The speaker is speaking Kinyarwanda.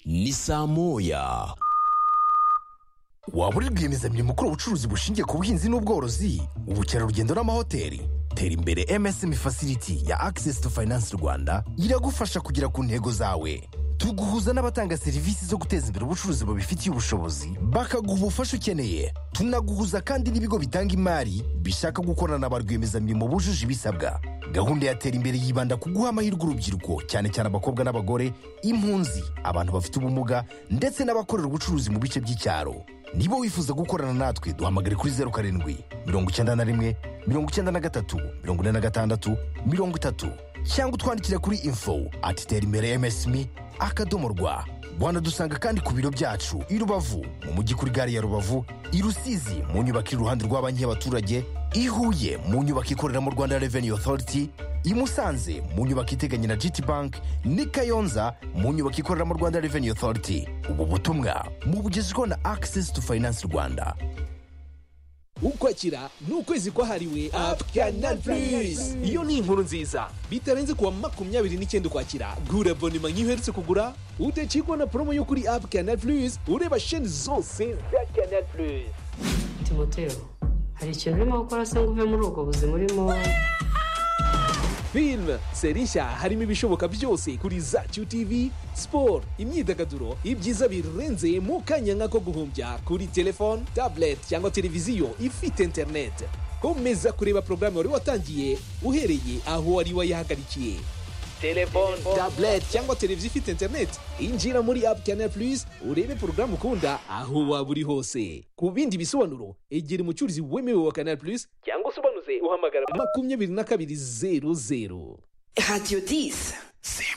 ni saa moya waba uri rwiyemezamirimo ukora ubucuruzi bushingiye ku buhinzi n'ubworozi ubukerarugendo n'amahoteli tera imbere MSM facility ya Access to Finance Rwanda iragufasha kugera ku ntego zawe tuguhuza n'abatanga serivisi zo guteza imbere ubucuruzi babifitiye ubushobozi bakaguha ubufasha ukeneye tunaguhuza kandi n'ibigo bitanga imari bishaka gukorana ba rwiyemezamirimo bujuje ibisabwa gahunda ya tera imbere yibanda ku guha amahirwe urubyiruko cyane cyane abakobwa n'abagore impunzi abantu bafite ubumuga ndetse n'abakorera ubucuruzi mu bice by'icyaro niba wifuza gukorana natwe duhamagare kuri zeru karindwi mirongo icyenda na rimwe mirongo icyenda na gatatu mirongo ine na gatandatu mirongo itatu cyangwa utwandikira kuri info ati tera imbere msmi akadomo rwa wanadusanga kandi ku biro byacu i rubavu mu mujyi kuri gare ya rubavu i rusizi mu nyubako iri iruhande rwa banki y'abaturage i huye mu nyubako ikorera mu rwanda revenue authority i musanze mu nyubako iteganye na gt bank n'i kayonza mu nyubako ikorera mu rwanda revenue authority ubu butumwa mubugezweho na access to finance rwanda ukwakira ni ukwezi kwahariwe apu kanari purizi iyo ni inkuru nziza bitarenze kuwa makumyabiri n'icyenda ukwakira gura abonema nk'iyo uherutse kugura udacikwa na promo yo kuri apu kanari purizi ureba sheni zose za kanari purizi timoteo hari ikintu urimo gukora se ngo uve muri ubwo buzima urimo filime seri nshya harimo ibishoboka byose kuri zacu tv siporo imyidagaduro ibyiza birenze mu kanya nk'ako guhumbya kuri telefone tablet cyangwa televiziyo ifite interineti komeza kureba porogaramu wari watangiye uhereye aho wari wayihagarikiye telefone tablet cyangwa televiziyo ifite interineti injira muri apu kanari purizi urebe porogaramu ukunda aho waba uri hose ku bindi bisobanuro egera umucuruzi wemewe wa kanari purizi cyangwa usobanuze uhamagara makumyabiri na kabiri zeru zeru Radio 10. C'est